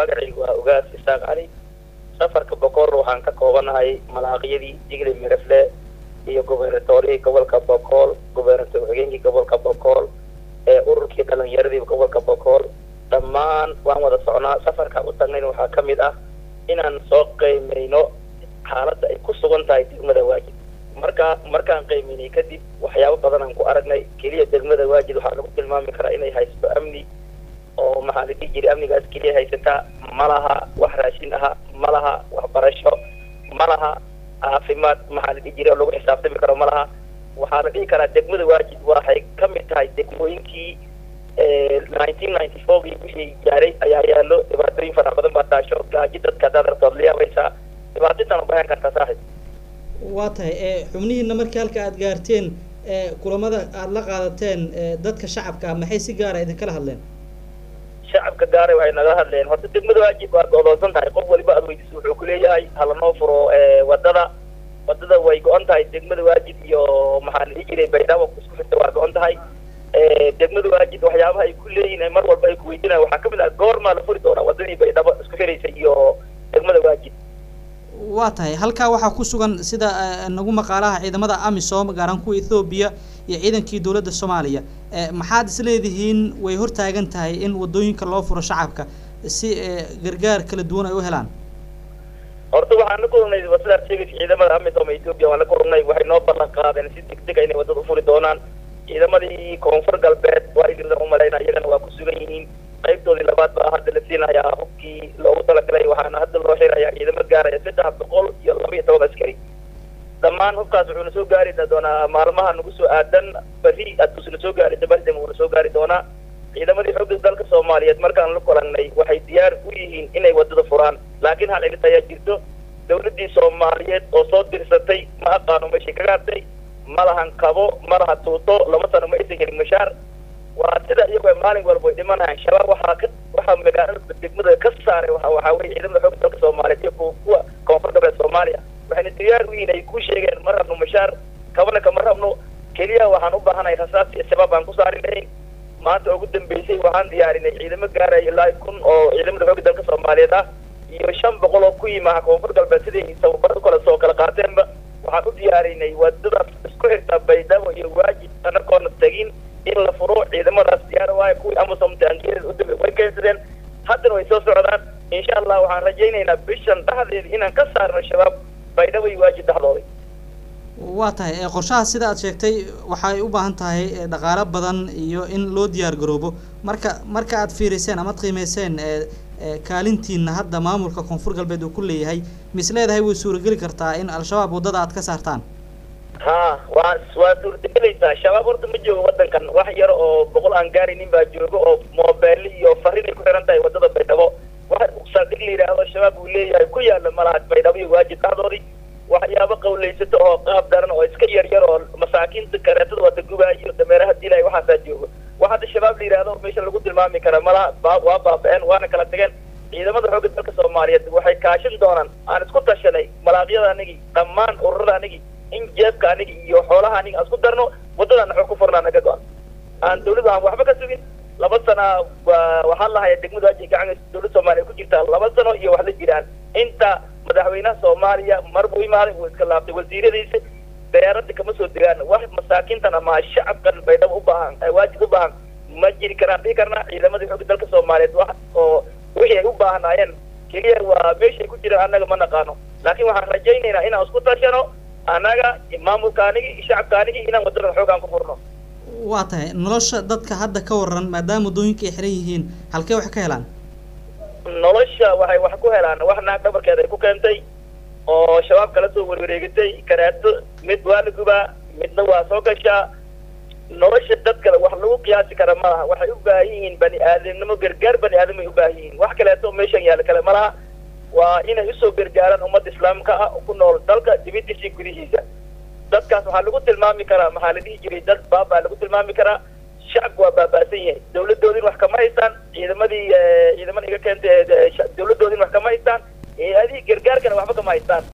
magacaygu waa ogaas isaaq cali safarka bokool waxaan ka koobanahay malaaqiyadii digle mirafle iyo gubernatorihii gobolka bokool gubernator ku-xigeenkii gobolka bokool ee ururkii dhalinyaradii gobolka bokool dhammaan waan wada socnaa safarka u tagnayna waxaa ka mid ah inaan soo qiimayno xaaladda ay ku sugan tahay degmada waajid marka markaan qiimaynay kadib waxyaabo badan aan ku aragnay keliya degmada waajid waxaa lagu tilmaami karaa inay haysato amni oo maxaa la dhihi jiray amnigaas keliya haysataa ma laha wax raashin aha ma laha waxbarasho ma laha caafimaad maxaa la dhihi jiray oo lagu xisaabtami karo ma laha waxaa la dhihi karaa degmada waajid waxay ka mid tahay degmooyinkii nineteen ninety fourkii wixii gaaray ayaa yaallo dhibaatooyin fara badan baa taasho gaaji dadka hadaad artood la yaabaysaa dhibaatooyintan u bahan kartaa saaxib waa tahay xubnihiina markii halka aada gaarteen kulamada aada la qaadateen dadka shacabka ah maxay si gaara idinkala hadleen shacabka gaaray waxay nagala hadleen horta degmada waajib waa go-doonsan tahay qof waliba aad weydiiso wuxuu kuleeyahay halanoo furo wadada wadada way go-on tahay degmada waajid iyo maxaa la dhihi jiray baydhabo isku xirta waa go-on tahay degmada waajid waxyaabaha ay ku leeyihin mar walba ay kuweydiinayan waxaa kamid ah goormaa la furi doonaa wadadii baydhabo isku xiraysa iyo degmada waajid waa tahay halkaa waxaa ku sugan sida nagu maqaalaha ciidamada amisom gaaran kuwa ethoobiya iyo ciidankii dowladda soomaaliya maxaad is leedihiin way hortaagan tahay in wadooyinka loo furo shacabka si gargaar kala duwan ay u helaan horta waxaan la kulnay sidaad sheegaysa ciidamada amisom ethoobia waan la kulnay waxay noo ballan qaadeen si degdega inay wadada ufuri doonaan ciidamadii koonfur galbeed waa idinla umalayna iyagana waa ku sugan yihiin qaybtoodii labaad baa hadda la siinayaa hubkii loogu talagalay waxaana hadda loo xirayaa ciidamo gaaraya saddex boqol iyo laba iyo toban askari dhammaan hubkaas wuxuuna soo gaari doonaa maalmaha nagu soo aadan beri aduusna soo gaari dabardem wuuna soo gaari doonaa ciidamadii xooga dalka soomaaliyeed markaan la kulanay waxay diyaar u yihiin inay wadada furaan laakiin hal cilis ayaa jirto dawladdii soomaaliyeed oo soo dirsatay ma aqaano meeshay ka gaartay ma lahan kabo ma laha tuuto laba sano ma aysan helin mashaar waa sida iyagoo maalin walba way dhimanayaan shabaab waxaa ka waxaa magaalada degmada ka saaray waa waxaa weye ciidamada xooga dalka soomaaliyeed iyo kuwa koonfur galbeed soomaaliya waxayna diyaar u yihiin ay ku sheegeen ma rabno mashaar kabana kama rabno keliya waxaan u baahanahay rasaas iyo shabaab aan ku saari lahayn maanta ugu dambeysay waxaan diyaarinay ciidamo gaaraya ilaa kun oo ciidamada xooga dalka soomaaliyeed ah iyo shan boqol oo ku yimaha koonfur galbeed siday tababar kale soo kala qaateenba waxaan u diyaarinay wadadaas isku xirta baydhabo iyo waajib anagoona tegin in la furo ciidamadaas diyaar waayo kuwii amasom taangeeda udambe way keensadeen haddana way soo socdaan insha allah waxaan rajaynaynaa bishan dhexdeeda inaan ka saarno shabaab baydhabo iyo waajib dhexdooday waa tahay qorshaha sida aad sheegtay waxay u baahan tahay dhaqaalo badan iyo in loo diyaar garoobo marka marka aad fiiriseen amaad qiimeyseen kaalintiina hadda maamulka koonfur galbeed uu ku leeyahay mis leedahay way suurageli kartaa in al-shabaab waddada aad ka saartaan ha waa waa suurtagelaysaa shabaab horta ma joogo wadankan wax yar oo boqol aan gaaraynin baa joogo oo moobeyl iyo farin ay ku xiran tahay wadada baydhabo waxa saldhig la yidhaahdo shabaab uu leeyahay ku yaala malaha baydhabo iyo waajib dhexdoodii waxyaabo qawlaysato oo qaab daran oo iska yar yar oo masaakiinta kareetada wada gubaayo iyo dameeraha dilay waxaasaa joogo wax hadda shabaab la yidhaahdo meesha lagu tilmaami karaa malaha ba waa baaba-een waana kala tageen ciidamada xoogga dalka soomaaliyeed waxay kaashin doonaan aan isku tashanay malaaqyada anigii dhammaan ururada anigii in jeebka anigi iyo xoolaha aniga aan isku darno wadadaan naxo ku furnaa naga go-an aan dawladdu aan waxba ka sugin laba sana waxaan lahaya degmada waji gacan dawladda soomaaliya ku jirtaa laba sano iyo wax la jiraan inta madaxweynaha soomaaliya mar buu imaaday wuu iska laabtay wasiiradiisa dayaaradda kama soo degaan wax masaakiintan ama shacabkan baydhabo u baahan waajib u baahan ma jiri karaan dhihi karnaa ciidamadii xooga dalka soomaaliyeed wax oo wixii ay u baahnaayeen keliya waa meeshay ku jiraan annaga ma naqaano laakiin waxaan rajaynaynaa inaan isku tashano annaga maamulka anigi shacabka anigi inaan wadadan xoogaan ku furno waa tahay nolosha dadka hadda ka waran maadaama waddooyinka ay xiran yihiin halkee wax ka helaan nolosha waxay wax ku helaan wax naag dhabarkeeda ay ku keentay oo shabaab kala soo warwareegatay karaato mid waa la gubaa midna waa soo gashaa nolosha dadka wax lagu qiyaasi kara ma laha waxay u baahan yihiin bani aadamnimo gargaar bani aadam ay u baahan yihiin wax kaleeto meeshan yaalla kale ma laha waa inay usoo gargaaraan ummadda islaamka ah ku nool dalka dibadiisa gudihiisa dadkaas waxaa lagu tilmaami karaa maxaa la dhihi jiray dad baabaa lagu tilmaami karaa shacabku waa baaba'san yahay dawladoodin wax kama haystaan ciidamadii ciidamada iga keentay dawladoodin wax kama haystaan adii gargaarkana waxba kama haystaan